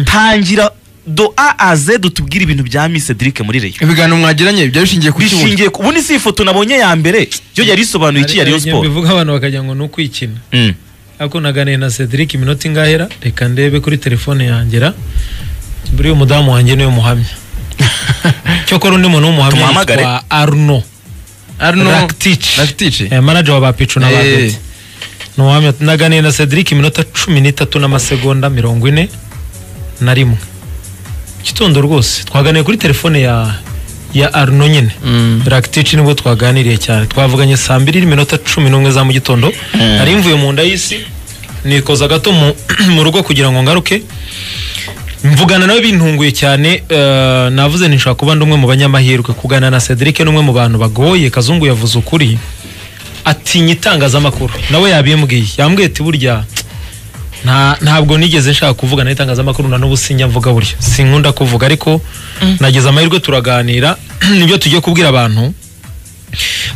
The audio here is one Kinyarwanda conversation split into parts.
tangira do a a z dutubwire ibintu bya Miss Cedric muri Rayon ibiganiro mwagiranye byari bishingiye ku kibuno bishingiye ku ubundi si ifoto nabonye ya mbere yo yari isobanuye iki ya Rayon Hari- hari igihe Sport mbivuga abantu bakagira ngo ni ukwikina Mm. ariko naganiye na Cedric iminota ingahera reka ndebe kuri telefone yangera buriya umudamu wanjye niwe muhamya cyokora undi muntu w'umuhamya Tumuhamagare. yitwa Arno Arno Rakitic Rakitic Eh, manager wa Bapicu na Eh. Babeti ni uwamya naganiye na Cedric iminota cumi n'itatu n'amasegonda mirongo ine na rimwe gitondo rwose twaganiye kuri telefone ya ya Arno nyine Mm. Rakitic nibwo twaganiriye cyane twavuganye saa mbiri n'iminota cumi n'umwe za mu gitondo nari mvuye mu nda y'isi nikoza gato mu, mu rugo kugira ngo ngaruke mvugana nawe bintunguye cyane eh, navuze nishobora kuba ndi umwe mu banyamahirwe kuganira na Cedric ni umwe mu bantu bagoye kazungu yavuze ukuri atinya itangazamakuru nawe yabimbwiye yambwiye ati burya nta ntabwo nigeze nshaka kuvugana n'itangazamakuru na n'ubu sinjya mvuga burya sinkunda kuvuga ariko nageze amahirwe turaganira nibyo tugiye kubwira abantu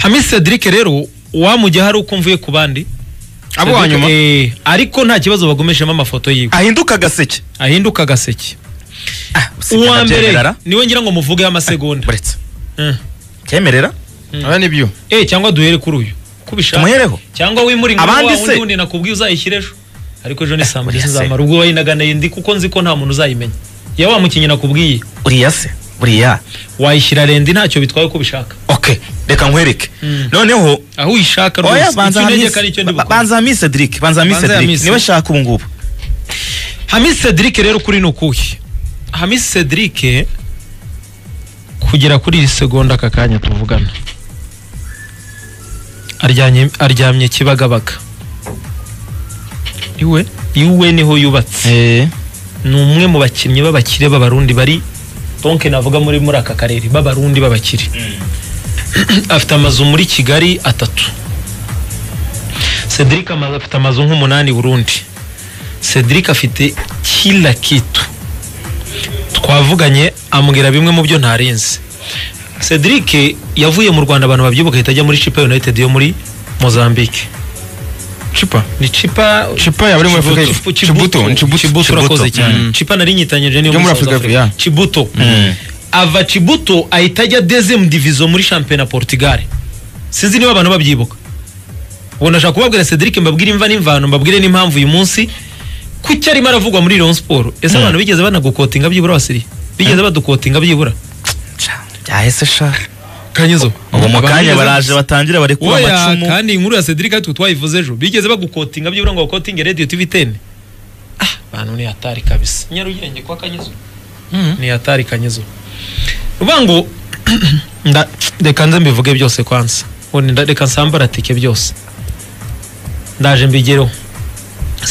Hamisi Cedric rero wamujya hari uko mvuye ku bandi abo wa nyuma Eh, ariko nta kibazo bagumishemo amafoto yiwe ahinduka agaseke ahinduka agaseke uwa mbere uwambere niwe ngira ngo muvugeho amasegonda buretse Mm. cyemerera aba nibyo Eh, cyangwa duhere kuri uyu uko ubishaka tumuhereho cyangwa wimure inkuru Abandi wa wundi se? wundi nakubwiye uzayishyire ejo ariko ejo ni saa mbiri buriya se. sinzamara ubwo wayinaganaye ndi kuko nzi ko nta muntu uzayimenya yewe wa mukinnyi nakubwiye uriya se uriya wayishyira rende ntacyo bitwaye uko ubishaka ok reka nkwereke noneho aho uyishaka oya rwose banza icyo Hamisi- untegeka ari cyo ndi ba- bukore banza Miss Cedric banza Miss Banza Cedric Hamisi. niwe shaka ubu ngubu hamisi cedric rero kuri ni ukuhe hamisi cedric kugera kuri iyi segonda aka kanya tuvugana aryamye aryamye kibagabaga iwe iwe niho yubatse ni umwe mu bakinnyi b'abakire b'abarundi bari donke navuga muri muri aka karere b'abarundi b'abakire afite amazu muri kigali atatu cedric amazu afite amazu nk'umunani i burundi cedric afite kila kitu twavuganye ambwira bimwe mu byo ntarinzi cedric yavuye mu rwanda abantu babyibuka ahita ajya muri chipa united yo muri mozambique cipa ni chipa Chipa yaba ari muri Afurika y'Epfo. Chibuto, Chibuto. ni Chibuto. Chibuto urakoze Chibuto. cyane Mm. chipa nari nyitanyije niyo Yo muri muri South Afurika y'Epfo, Africa yeah. chibuto ava chibuto ahita ajya dezemu divizo muri shampiyona portugal sinzi niba abantu babyibuka ubwo nashaka kubabwira cedric mbabwire imva n'imvano mbabwire n'impamvu uyu munsi kuki arimo aravugwa muri Rayon Sport ese abantu bigeze banagukotinga byibura abasiriya bigeze badukotinga byibura byahise sha kanyizo ubu mu Abantu kanya bigeze baraje batangira barekura Oya, amacumu kandi inkuru ya Cedric ariko twayivuze ejo bigeze bagukotinga byibura ngo bakotinge radio tv 10 ah bantu ni hatari kabisa nyarugenge kwa kanyizo ni hatari kanyizo uvuga ngo nda reka nze mbivuge byose kwanza ubundi nda- reka nsambaratike byose ndaje mbigereho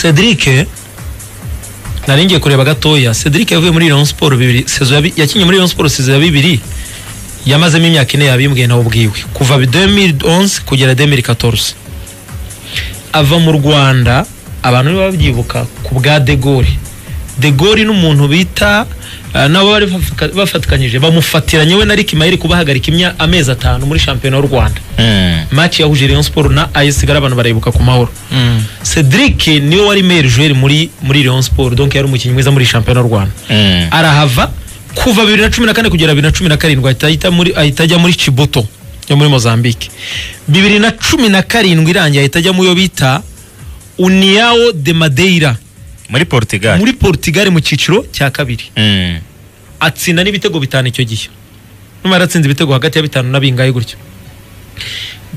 Cedric nari ngiye kureba gatoya Cedric yavuye muri Rayon Sport bibiri saison yabi- yakinnye muri Rayon Sport saison ya bibiri yamazemo imyaka ine yabimbwiye nawe ubwiwe kuva 2011 kugera 2014 ava mu Rwanda abantu nibo babyibuka ku bwa De Gaulle De Gaulle n'umuntu bita eh, nabo bari bafa- bafatikanyije bamufatiranye we na Rick Mayeri kubahagarika imya amezi atanu muri shampiyona y'u Rwanda match yahuje Rayon Sport na AS Kigali abantu barayibuka ku mahoro Cedric niwe wari meilleur joueur muri muri Rayon Sport donc yari umukinnyi mwiza muri shampiyona y'u Rwanda arahava kuva bibiri na cumi na kane kugera bibiri na cumi na karindwi ahita ahita muri- ahita ajya muri Chibuto yo muri Mozambique bibiri na cumi na karindwi irangiye ahita ajya mu yo bita Uniao de Madeira muri Portugal muri Portugal mu cyiciro cya kabiri Mm. atsinda n'ibitego bitanu icyo gihe numva yaratsinze ibitego hagati ya bitanu na bingahe gutyo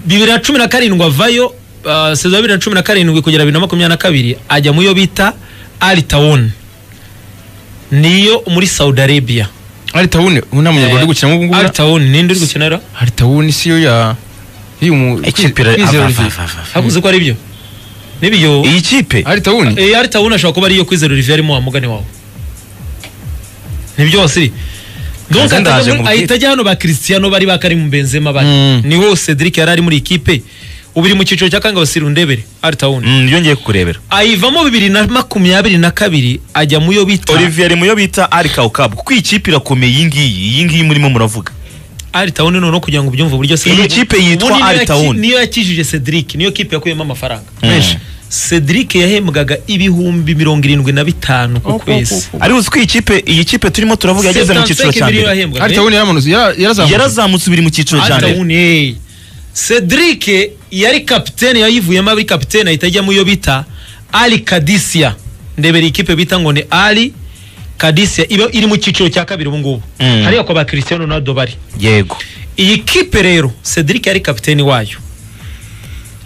bibiri na cumi na karindwi avayo uh, sezo ya bibiri na cumi na karindwi kugera bibiri na makumyabiri na kabiri ajya mu yo bita Altawon niyo muri Saudi Arabia ari tawuni ubu nta munyarwanda uri gukinamo ubu ngubu na- Altawon ninde uri gukinira ari tawuni siyo ya y'umu Ikipe ira- Kwizera ava- Olivier. ava- ava- ava. hakuze ko ari byo nibiyo iyi kipe ari tawuni eh Altawon ashobora kuba ariyo kwizera Olivier arimo wa mugani wawe nibyo wasiri donc Kanze ndaje ahita- nkubwire. ahita ajya hano ba Cristiano bari bakari mu Benzema bari Mm. niho Cedric yari ari muri ikipe ubiri mu cyiciro cya kanga basiri undebere Altawon Mm, yongeye kukurebera ayivamo bibiri na makumyabiri na kabiri ajya mu yo bita Olivier ari mu yo bita ari kawukabu kuko iyi kipe irakomeye iyi ngiyi iyi ngiyi murimo muravuga Altawon noneho kugira ngo ubyumve uburyo Iyi kipe yitwa Ubundi niyo yaki- Altawon. niyo yakijije Cedric niyo kipe yakuyemo amafaranga Mm. menshi cedric yahembwaga ibihumbi mirongo irindwi na bitanu ku Oh, oh, kwezi oh, oh. ariko ko iyi kipe iyi kipe turimo turavuga yageze mu cyiciro cya mbere ari tawuni yaramanutse yara- yarazamuye yarazamutse ubiri mu cyiciro cya mbere yahembwaga cedric yari kapitene yayivuyemo ari kapitene ahita ajya mu yo bita ali kadisiya ndebera ikipe bita ngo ni ali kadisiya iba iri mu cyiciro cya kabiri ubu ngubu Mm. hariya kwa ba christian ronaldo bari yego iyi kipe rero cedric yari kapiteni wayo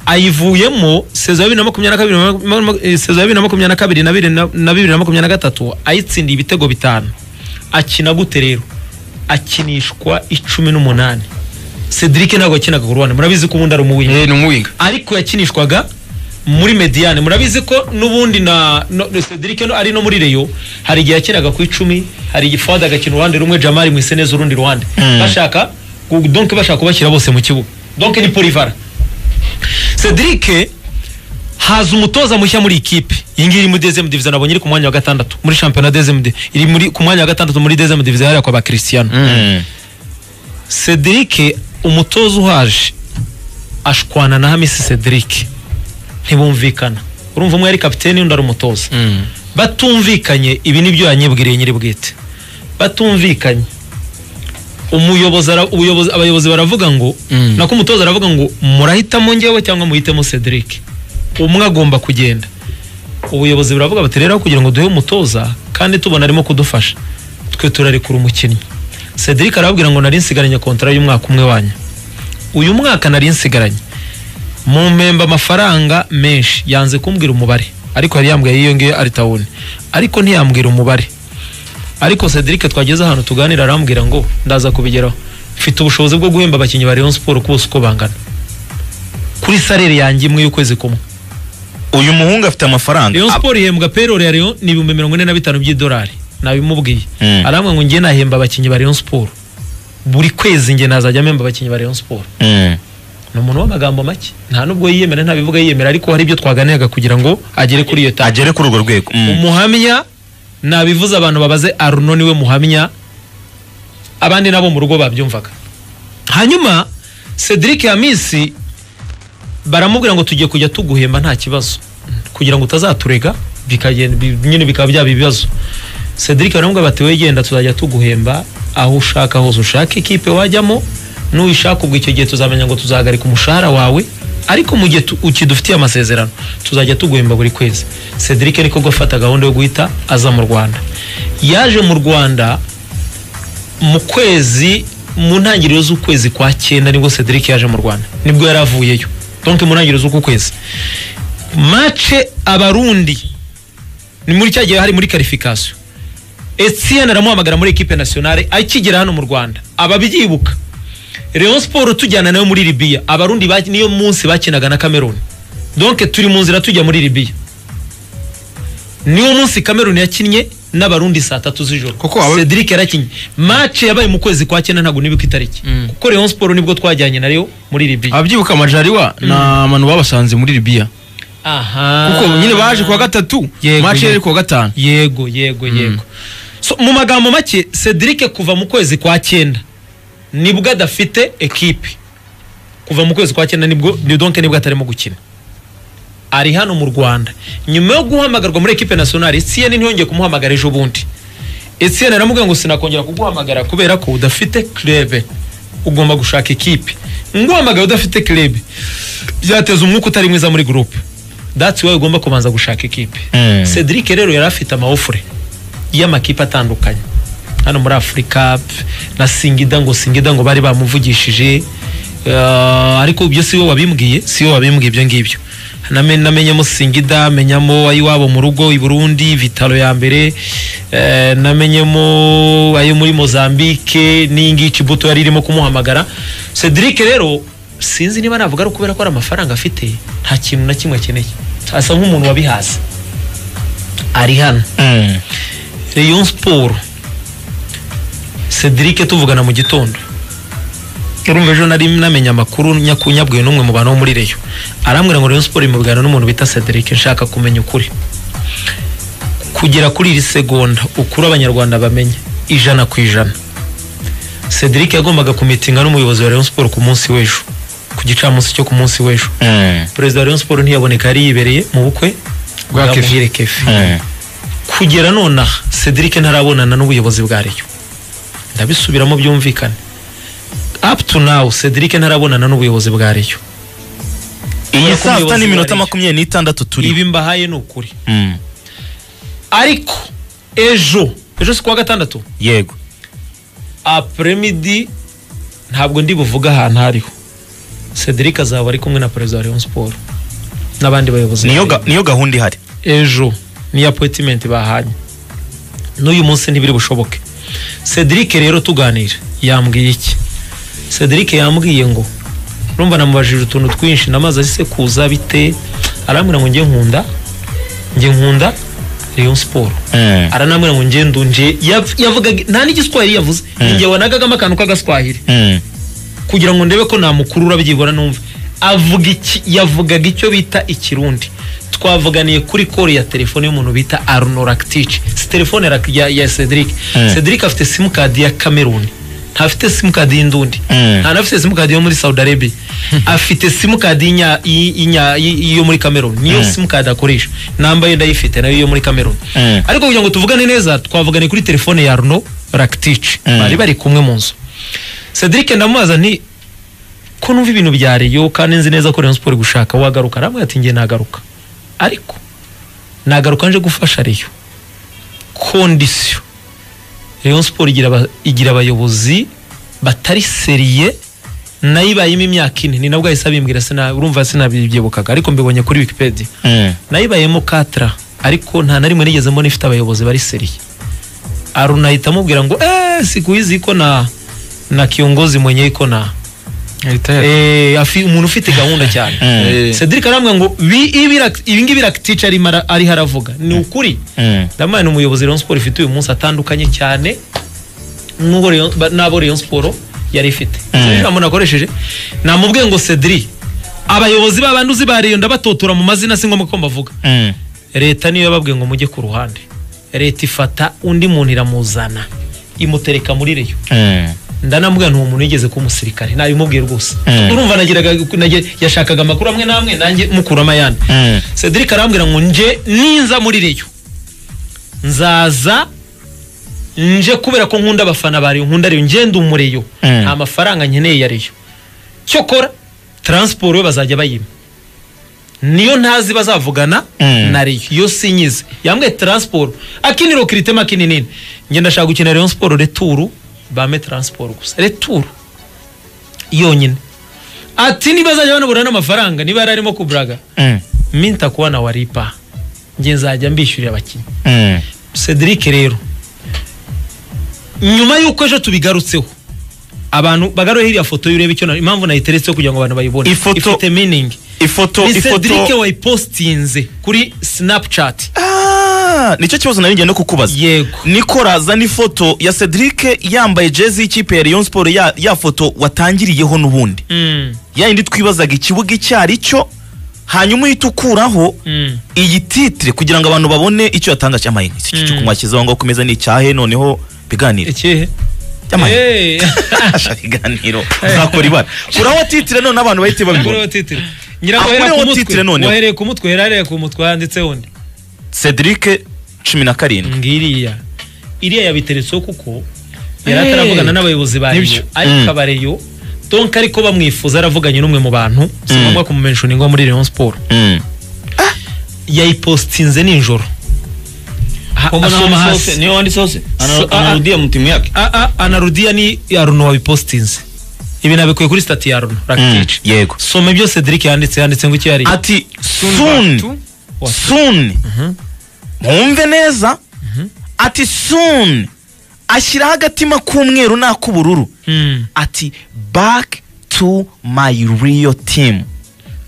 ayivuyemo sezo ya bibiri na makumyabiri na kabiri ma- ma- eh, sezo ya bibiri na makumyabiri na kabiri na bibiri na na bibiri na makumyabiri na gatatu ayitsindiye ibitego bitanu akina gute rero akinishwa icumi n'umunani cedric ntabwo yakinaga ku ruhande murabizi ko ubundi ari umuwinga Eh, ni umuwiga ariko yakinishwaga muri mediane murabizi ko n'ubundi na no- no- cedric no- ari no muri reyo hari igihe yakinaga ku icumi hari igihe fada agakina uruhande rumwe jamari mwiseneza urundi ruhande Mm. bashaka gu- donc bashaka kubashyira bose mu kibuga donc ni polivara cedric haza umutoza mushya muri ikipe iyi ngiyi iri muri dezemu diviziyo nabonye iri ku mwanya wa gatandatu muri shampiyona dezemu di- iri muri ku mwanya wa gatandatu muri dezemu diviziyo hariya kwa ba christian Mm. cedric umutoza uhaje ashwana na hamisi cedric ntibumvikana urumva umwe yari kapiteni undi ari umutoza batumvikanye ibi nibyo yanyibwiriye nyiri bwite batumvikanye umuyobozi ara- ubuyobozi- abayobozi baravuga ngo Mm. nako umutoza aravuga ngo murahitamo njyewe cyangwa muhitemo cedric umwe agomba kugenda ubuyobozi buravuga bati rero aho kugira ngo duhe umutoza kandi tubona arimo kudufasha twe turarekura umukinnyi cedric arababwira ngo nari nsigaranye kontara y'umwaka umwe wanyu uyu mwaka nari nsigaranye mu mpemba amafaranga menshi yanze kumbwira umubare ariko yari yambwiye iyo ngiyo ari tawuni ariko ntiyambwira umubare ariko cedric twageze ahantu tuganira arambwira ngo ndaza kubigeraho mfite ubushobozi bwo guhemba abakinnyi ba rayon siporo bose uko bangana kuri salere yanjye imwe y'ukwezi kumwe uyu muhungu afite amafaranga rayon Ab- siporo ihembwa perore ya rayon ni ibihumbi mirongo ine na bitanu by'idolari nabimubwiye Mm. arambwira ngo njye nahemba abakinnyi ba rayon siporo buri kwezi njye nazajya mpemba abakinnyi ba rayon siporo Mm. ni umuntu w'amagambo make nta nubwo yiyemera ntabivuga yiyemera ariko hari ibyo twaganiraga kugira ngo agere kuri iyo taje agere kuri urwo rwego Mm. umuhamya nabivuze abantu babaze aruno niwe muhamya abandi nabo mu rugo babyumvaga hanyuma cedric hamisi baramubwira ngo tugiye kujya tuguhemba nta kibazo kugira ngo utazaturega bikagenda bi- nyine bikaba byaba ibibazo cedric baramubwira bati we genda tuzajya tuguhemba aho ushaka hose ushaka ikipe wajyamo n'uyishaka ubwo icyo gihe tuzamenya ngo tuzahagarika umushahara wawe ariko mu gihe tu- ukidufitiye amasezerano tuzajya tuguhemba buri kwezi cedric ariko gufata gahunda yo guhita aza mu rwanda yaje mu rwanda mu kwezi mu ntangiriro z'ukwezi kwa cyenda nibwo cedric yaje mu rwanda nibwo yari avuyeyo donc mu ntangiriro z'uku kwezi mace abarundi ni muri cya gihe hari muri karifikasiyo etienne aramuhamagara muri ekipe nationale akigera hano mu rwanda ababyibuka Rayon Sport tujyana nayo muri Libya abarundi ba- niyo munsi bakinaga na Cameroon donc turi mu nzira tujya muri Libya niwo munsi Cameroon yakinnye n'abarundi saa tatu z'ijoro Koko aba- Cedric yarakinnye match yabaye mu kwezi kwa cyenda ntabwo nibuka itariki Mm. kuko Rayon Sport nibwo twajyanye nayo muri Libya ababyibuka amajariwa ni abantu babasanze muri libiya aha kuko nyine baje kuwa gatatu Yego, maci yari yego. kuwa gatanu yego yego yego so, mu magambo make cedric kuva mu kwezi kwa cyenda nibwo adafite ekipe kuva mu kwezi kwa cyenda nibwo ni donc nibwo atarimo gukina ari hano mu rwanda nyuma yo guhamagarwa muri ekipe nationale etienne ntiyongeye kumuhamagara ejo bundi etienne aramubwira ngo sinakongera kuguhamagara kubera ko udafite club ugomba gushaka ekipe nguhamagaye udafite club byateza umwuka utari mwiza muri groupe that's why ugomba kubanza gushaka ekipe Mm. cedric rero yari afite amaofure y'amakipe atandukanye hano muri afurika p- na singida ngo singida ngo bari bamuvugishije eh, ariko ibyo si we wabimbwiye si we wabimbwiye ibyo ngibyo Name- namenyamo singida menyamo ayiwabo mu rugo i burundi vitalo ya mbere eh, namenyemo ayo muri mozambique n'iyingiyi buto yari irimo kumuhamagara cedric rero sinzi niba navuga ari ukubera ko ari amafaranga afite nta kintu na kimwe akeneye asa nk'umuntu wabihaze ari hano Mm. rayon siporo cedric tuvugana mu gitondo urumva ejo nari namenye amakuru nyakunyabwiwe n'umwe mu bantu bo muri reyo arambwira ngo rayon siporo imuvugana n'umuntu bita cedric nshaka kumenya ukuri kugera kuri iri segonda ukuri abanyarwanda bamenye ijana ku ijana cedric yagombaga kumitinga n'umuyobozi wa rayon siporo ku munsi w'ejo ku gicamunsi cyo ku munsi w'ejo Mm, perezida wa Rayon Sports ntiyaboneka yari yibereye mu bukwe Bwa Kefi. Muhire Kefi mm. kugera nonaha Cedric ntarabonana n'ubuyobozi bwa Rayon ndabisubiramo byumvikane up to now Cedric ntarabonana n'ubuyobozi bwa Rayon iyi saa Kubera ko sita umuyobozi n'iminota wa Rayon- makumyabiri n'itandatu turi ibi mbahaye ni ukuri Mm, ariko ejo ejo si kuwa gatandatu yego apremidi ntabwo ndi buvuge ahantu hariho Cedric azaba ari kumwe na perezida wa Rayon Sports n'abandi bayobozi ba niyo Rayon. ga- niyo gahunda ihari ejo niyo apoyitimenti bahanye n'uyu munsi ntibiri bushoboke cedric rero tuganira yambwiye iki cedric yambwiye ngo urumva namubajije utuntu twinshi namaze asekuza bite arambwira ngo njye nkunda njye nkunda Rayon Sport Mm, aranambwira ngo njye ndunje yav- yavugaga nta n'igiswahili yavuze ni njye wanagagamo akantu k'agaswahili mm, kugira ngo ndebe ko namukurura byibura numva avuga iki yavugaga icyo bita ikirundi twavuganiye kuri kore ya telefone y'umuntu bita arnoractic si telefone ya, ya, ya cedric Mm. cedric afite simukadi ya cameroon ntafite simukadi y'indundi Mm. nta nafite simukadi yo muri saudi arabia afite simukadi y'inya- y'i- y'inya- y'i- yo muri cameroon niyo Mm. simukadi akoresha nambaye ndayifite nayo yo muri cameroon Mm. ariko kugira ngo tuvugane neza twavuganiye kuri telefone ya arno ractic Mm. bari bari kumwe mu nzu cedric ndamubaza nti ko numva ibintu bya reyo kandi nzi neza ko Rayon Sport iri gushaka wagaruka aramwe ati ngiye nagaruka ariko nagaruka nje gufasha reyo kondisiyo Rayon Sport igira aba- igira abayobozi batari seriye nayo ibayemo imyaka ine ni nabwo ahise bimbwira sina urumva sinabibyibukaga ariko mbibonye kuri wikipedia mm, nayibayemo katara ariko nta na rimwe nigeze mbona ifite abayobozi bari seriye aruna ahita amubwira ngo eee sikuhizi iko na na kiongozi mwenye iko na Retire. eee afi, umuntu ufite gahunda cyane Mm. cedric arambwira ngo "Bi- ibi rak- ibi ngibi rakitica arimo ara- ariho aravuga ni ukuri mm, ndamana ni umuyobozi Rayon Sport ifite uyu munsi atandukanye cyane n'uwo Rayon- ba- n'abo Rayon Sport yari ifite Mm. Sinzi ijambo nakoresheje namubwiye ngo cedric abayobozi b'abandi uzi ba Rayon ndabatotora mu mazina si ngombwa ko mbavuga mm. leta niyo yababwiye ngo mujye ku ruhande leta ifata undi muntu iramuzana imutereka muri reyo Mm, ndanambwira ntuwo muntu yigeze kuba umusirikare nabimubwiye rwose Mm. urumva nagiraga nage- yashakaga amakuru amwe n'amwe nanjye mukuramo ayandi mm, cedric arambwira ngo nje ninza muri reyo nzaza nje kubera ko nkunda abafana ba reyo nkunda reyo ngenda umureyo Mm. nta mafaranga nkeneye ya reyo cyokora taransiporo yo bazajya bayima niyo ntazi bazavugana Mm. na reyo iyo sinyize yambwiye taransiporo akiniro kiritema kininini njye ndashaka gukina reyo siporo returu bame taransiporo gusa returu yonyine ati niba azajya banabura n'amafaranga niba yari arimo kuburaga mm, minta kuba na waripa njye nzajya mbishyurira abakinnyi mm, cedric rero nyuma y'uko ejo tubigarutseho abantu bagaruye iriya foto y'ureba icyo na- impamvu nayiteretseho kugira ngo abantu bayibone Ifoto- ifite meaning ifoto ni cedric ifoto wayipostinze kuri snapchat Ah, nicyo kibazo nari ngiye no kukubaza yego niko razana ifoto ya cedric yambaye jezi y'ikipe ya Rayon Sport ya, ya foto watangiriyeho n'ubundi Mm, yayindi twibazaga ikibuga icyo ari cyo hanyuma uhita ukuraho mm. iyi titire kugira ngo abantu babone icyo yatanga cy'amayenga iki cyo Mm. kumwashyize aho ngaho ku meza ni icyahe noneho biganire ikihe cy'amayenga Eh. Asha, biganiro uzakora ibara kuraho titire none abantu bahite Akureho babibona titire ngira Ah, ngo uhereye ku akureho mutwe titire noneho. uhereye ku mutwe uhereye ku mutwe handitseho nde cedric cumi na karindwi ngiriya iriya yabiteretseho kuko yari Eh, ataravugana n'abayobozi ba nibyo. Rayon ariko Mm. abareyo donka ariko bamwifuza aravuganye n'umwe mu bantu si Mm. ngombwa kumumenshoniga muri Rayon Sport Mm. yayipostinze nijoro Ha- asoma hasi niyo wanditseho se Ana- So- anarudia mu timu yake A- a- anarudia ni aruno wabipostinze ibi nabikuye kuri stati ya aruno Mm. rakitic yego soma ibyo cedric yanditse yanditse ngo iki yari ati back soon to- What? soon mwumve neza ati soon ashyiraho agatima k'umweru n'ak'ubururu Mm. ati back to my real team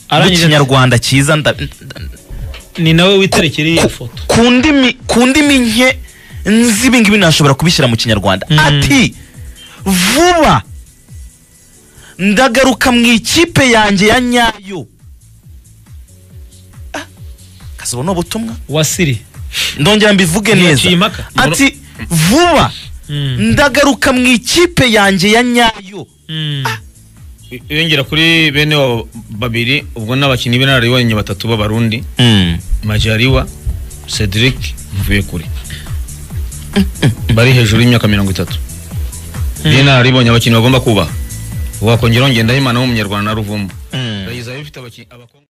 Arangije ati- ikinyarwanda cyiza nda- nda- ni nawe witerekera iyi foto ku ndimi ku ndimi nke nzi ibi ngibi nashobora kubishyira mu kinyarwanda Mm. ati vuba ndagaruka mu ikipe yanjye ya nyayo Ah, kasaba ni ubutumwa wasiri ndongera mbivuge neza Ntiyaciye impaka. ati vuba Mm. ndagaruka mu ikipe yanjye ya nyayo Mm. yongera kuri bene wabo babiri ubwo n'abakinnyi b'inararibonye batatu b'abarundi Mm. majariwa cedric mvuye kure bari hejuru y'imyaka mirongo itatu b'inararibonye abakinnyi bagomba kubaha wakongeraho ngendaho imana w'umunyarwanda na ruvumbu Mm. yagize abifite abakinnyi